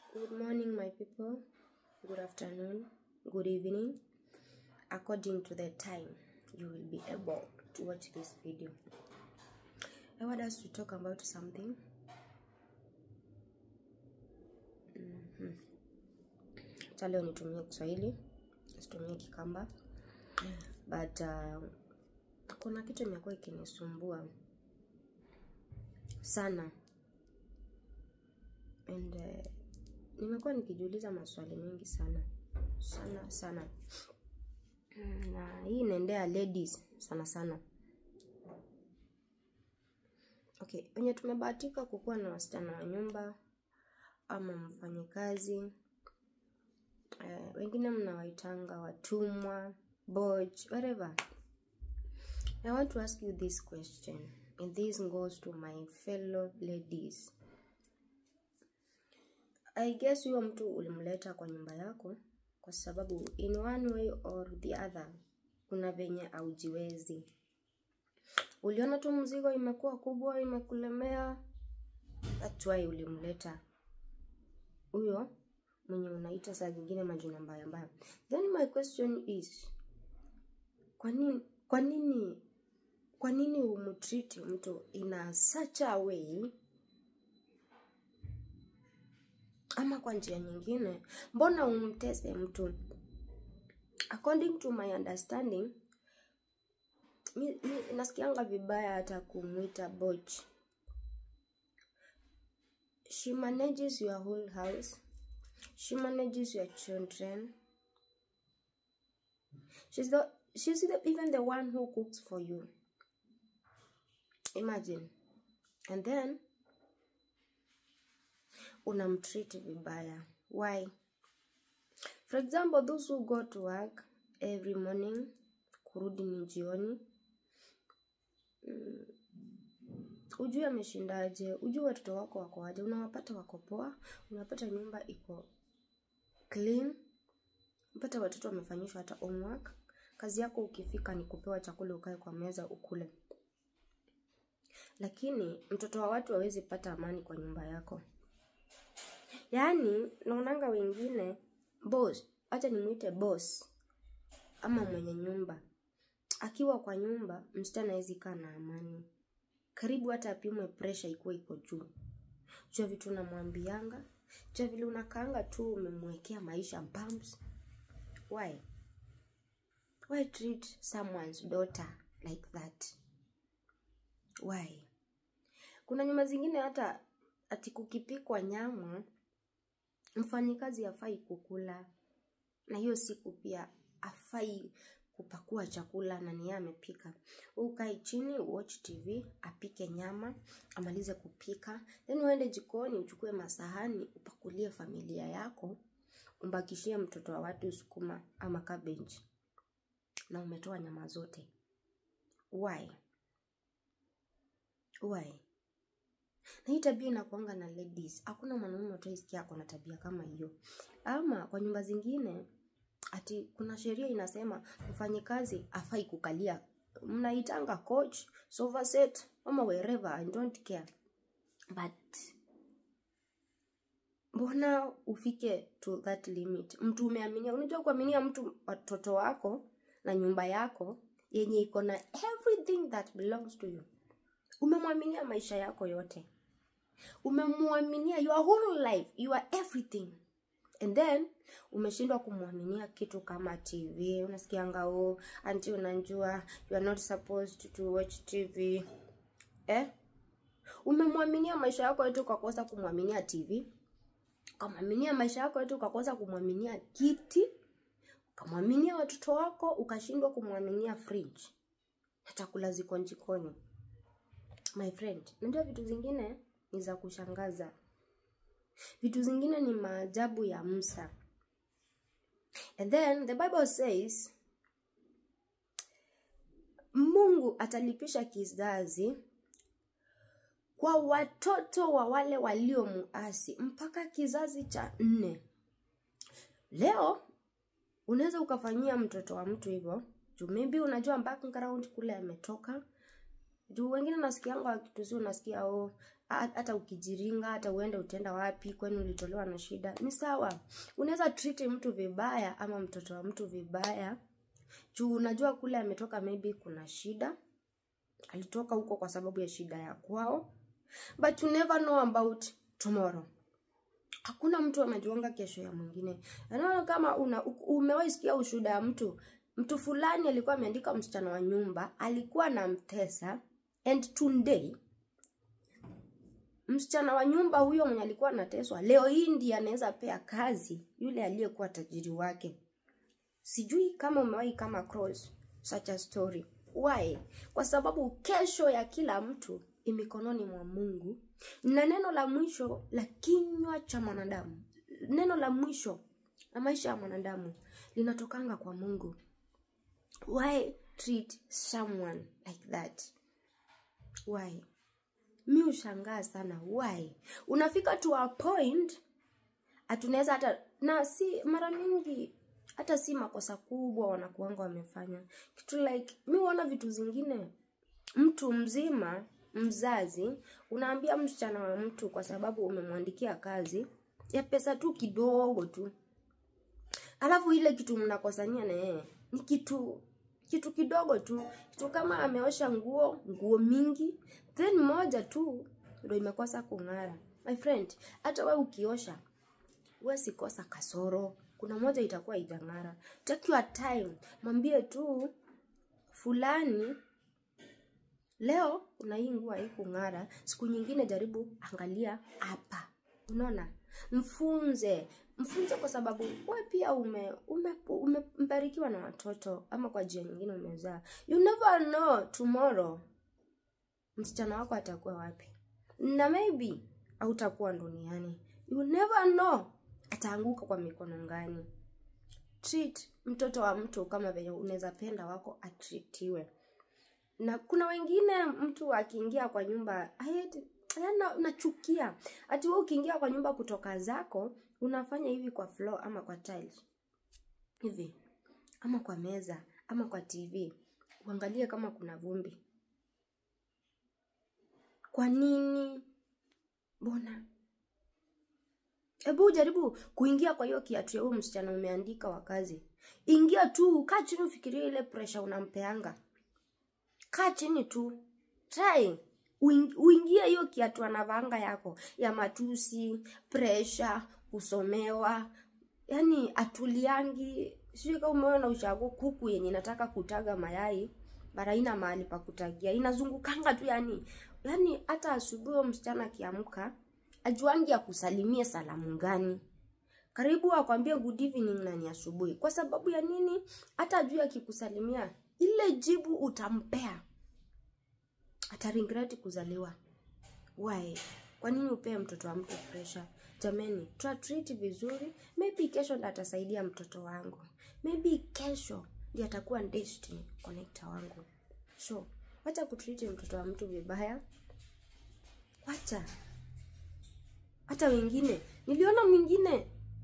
Good morning, my people. Good afternoon. Good evening. According to the time, you will be able to watch this video. I want us to talk about something. Mhm. Acha leo nitumie Kiswahili, situmie Kikamba, but uh, kuna kitu imekuwa ikinisumbua sana and uh, nimekuwa nikijiuliza maswali mengi sana sana sana Mm, na hii inaendea ladies sana sana okay wenye tumebahatika kukuwa na wasichana wa nyumba ama mfanyikazi eh, wengine mnawaitanga watumwa boj whatever i want to ask you this question and this goes to my fellow ladies I guess huyo mtu ulimleta kwa nyumba yako kwa sababu in one way or the other kuna venye aujiwezi. Uliona tu mzigo imekuwa kubwa, imekulemea, that's why ulimleta huyo mwenye unaita saa zingine majina mbaya mbaya. Then my question is, kwa nini kwa nini kwa nini umtreat mtu in a such a way ama kwa njia nyingine mbona umtese mtu according to my understanding mi, mi, nasikianga vibaya hata kumwita boch she manages your whole house she manages your children she's the she's the, even the one who cooks for you imagine and then unamtreat vibaya why for example those who go to work every morning kurudi ni jioni mm, ujue ameshindaje ujue watoto wako wako aje unawapata wako poa unapata nyumba iko clean unapata watoto wamefanyishwa hata homework kazi yako ukifika ni kupewa chakula ukae kwa meza ukule lakini mtoto wa watu hawezi pata amani kwa nyumba yako yaani naonanga wengine boss acha nimwite boss ama mwenye nyumba akiwa kwa nyumba msichana hawezi kaa na amani karibu hata apimwe presha ikuwa iko juu jua vitu unamwambianga jua vile unakaanga tu umemwekea maisha bumps why why treat someone's daughter like that why kuna nyuma zingine hata ati kukipikwa nyama mfanyikazi afai kukula na hiyo siku pia afai kupakua chakula na niye amepika ukae chini watch tv apike nyama amalize kupika then uende jikoni uchukue masahani upakulie familia yako umbakishie mtoto wa watu sukuma ama cabbage na umetoa nyama zote why why na hii tabia inakuanga na ladies hakuna mwanaume utaisikia ako na tabia kama hiyo ama kwa nyumba zingine ati kuna sheria inasema mfanyikazi afai kukalia mnaitanga coach sofa set ama wherever i don't care but mbona ufike to that limit mtu umeaminia unajua kuaminia mtu watoto wako na nyumba yako yenye iko na everything that belongs to you umemwaminia maisha yako yote umemwaminia your whole life your everything and then umeshindwa kumwaminia kitu kama tv unasikianga o anti unajua you are not supposed to watch tv eh umemwaminia maisha yako yote ukakosa kumwaminia tv ukamwaminia maisha yako yote ukakosa kumwaminia kiti ukamwaminia watoto wako ukashindwa kumwaminia fridge na chakula ziko jikoni my friend najua vitu zingine ni za kushangaza vitu zingine ni maajabu ya msa and then the bible says mungu atalipisha kizazi kwa watoto wa wale waliomuasi mpaka kizazi cha nne leo unaweza ukafanyia mtoto wa mtu hivyo juu maybe unajua background kule ametoka juu wengine nasikianga wakitusi unasikia oh, ha- hata ukijiringa hata uende utenda wapi kwani ulitolewa na shida ni sawa unaweza treat mtu vibaya ama mtoto wa mtu vibaya juu unajua kule ametoka maybe kuna shida alitoka huko kwa sababu ya shida ya kwao but you never know about tomorrow hakuna mtu anajuanga kesho ya mwingine naona kama una umewahi sikia ushuhuda ya mtu mtu fulani alikuwa ameandika msichana wa nyumba alikuwa na mtesa and today msichana wa nyumba huyo mwenye alikuwa anateswa leo hii ndiye anaweza pea kazi yule aliyekuwa tajiri wake sijui kama umewahi kama cross such a story why kwa sababu kesho ya kila mtu imikononi mwa mungu na neno la mwisho la kinywa cha mwanadamu neno la mwisho la maisha ya mwanadamu linatokanga kwa mungu why treat someone like that why mi ushangaa sana why unafika to a point hatunaweza hata na si mara mingi hata si makosa kubwa wanakuanga wamefanya kitu like mi huona vitu zingine mtu mzima mzazi unaambia msichana wa mtu kwa sababu umemwandikia kazi ya pesa tu kidogo tu alafu ile kitu mnakosania na yeye ni kitu kitu kidogo tu kitu kama ameosha nguo nguo mingi then moja tu ndo imekosa kung'ara my friend hata we ukiosha we sikosa kasoro kuna moja itakuwa ijang'ara take your time mwambie tu fulani leo kuna hii nguo haikung'ara siku nyingine jaribu angalia hapa unaona mfunze mfunze kwa sababu we pia ume umembarikiwa ume, ume na watoto ama kwa njia nyingine umezaa you never know tomorrow msichana wako atakuwa wapi na maybe hautakuwa duniani you never know ataanguka kwa mikono ngani treat mtoto wa mtu kama venye unaweza penda wako atritiwe na kuna wengine mtu akiingia kwa nyumba yana nachukia ati wewe ukiingia kwa nyumba kutoka zako unafanya hivi kwa floor ama kwa tiles hivi ama kwa meza ama kwa tv uangalie kama kuna vumbi kwa nini mbona hebu ujaribu kuingia kwa hiyo kiatu ya huyu msichana umeandika wa kazi ingia tu kaa chini ufikirie ile pressure unampeanga kaa chini tu try uingie hiyo kiatu anavanga yako ya matusi presha kusomewa yani atuliangi sijui kama umeona ushago kuku yenye inataka kutaga mayai bara ina mahali pa kutagia inazungukanga tu yani yani hata asubuhi msichana akiamka ajuangi akusalimie salamu gani karibu akwambie good evening na ni asubuhi kwa sababu ya nini hata ajui akikusalimia ile jibu utampea ataringreti kuzaliwa why kwa nini upee mtoto wa mtu pressure jameni tutreat vizuri maybe kesho ndo atasaidia mtoto wangu maybe kesho ndi atakuwa destiny connector wangu so wacha kutreat mtoto wa mtu vibaya wacha hata wengine niliona mwingine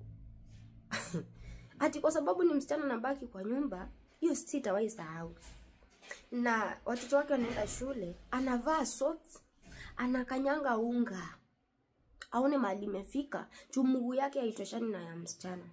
ati kwa sababu ni msichana nabaki kwa nyumba hiyo sitawahi sahau na watoto wake wanaenda shule anavaa socks anakanyanga unga aone mahali imefika juu mguu yake haitoshani na ya msichana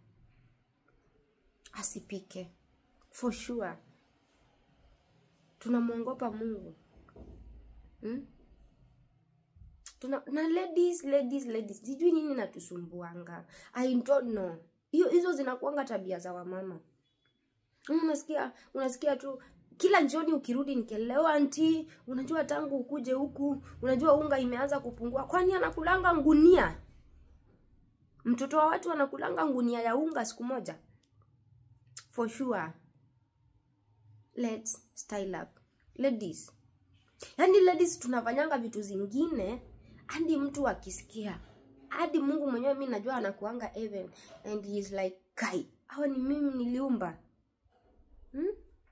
asipike for sure tunamwongopa mungu hmm? Tuna, na ladies ladies ladies sijui nini natusumbuanga i don't know hiyo hizo zinakuanga tabia za wamama unasikia unasikia tu kila jioni ukirudi nikelewa anti unajua tangu ukuje huku unajua unga imeanza kupungua kwani anakulanga ngunia mtoto wa watu anakulanga ngunia ya unga siku moja for sure let's style up ladies yaani ladies tunafanyanga vitu zingine hadi mtu akisikia hadi mungu mwenyewe mi najua anakuanga heaven and he is like kai hawa ni mimi niliumba hmm?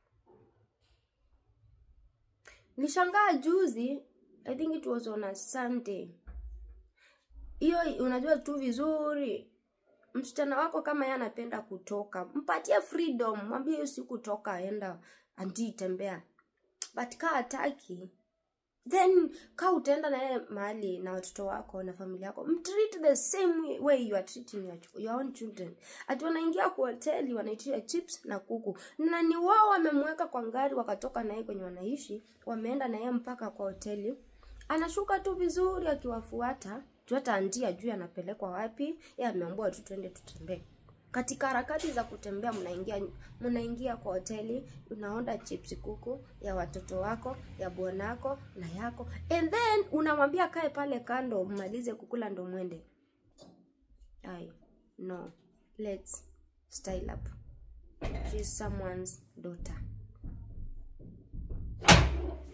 nilishangaa juzi i think it was on a sunday hiyo unajua tu vizuri msichana wako kama ye anapenda kutoka mpatie freedom mwambie hiyo siku toka enda anti tembea but kaa ataki then ka utaenda naye mahali na watoto wako na familia yako mtreat the same way you are treating your, your own children ati wanaingia kwa hoteli wanaitia chips na kuku na ni wao wamemweka kwa ngari wakatoka naye kwenye wanaishi wameenda naye mpaka kwa hoteli anashuka tu vizuri akiwafuata tu hata antia juu anapelekwa wapi ye ameambua tu twende tutembee katika harakati za kutembea mnaingia mnaingia kwa hoteli unaonda chips kuku ya watoto wako ya bwanako na yako and then unamwambia kae pale kando mmalize kukula ndo mwende ai no let's style up she's someone's daughter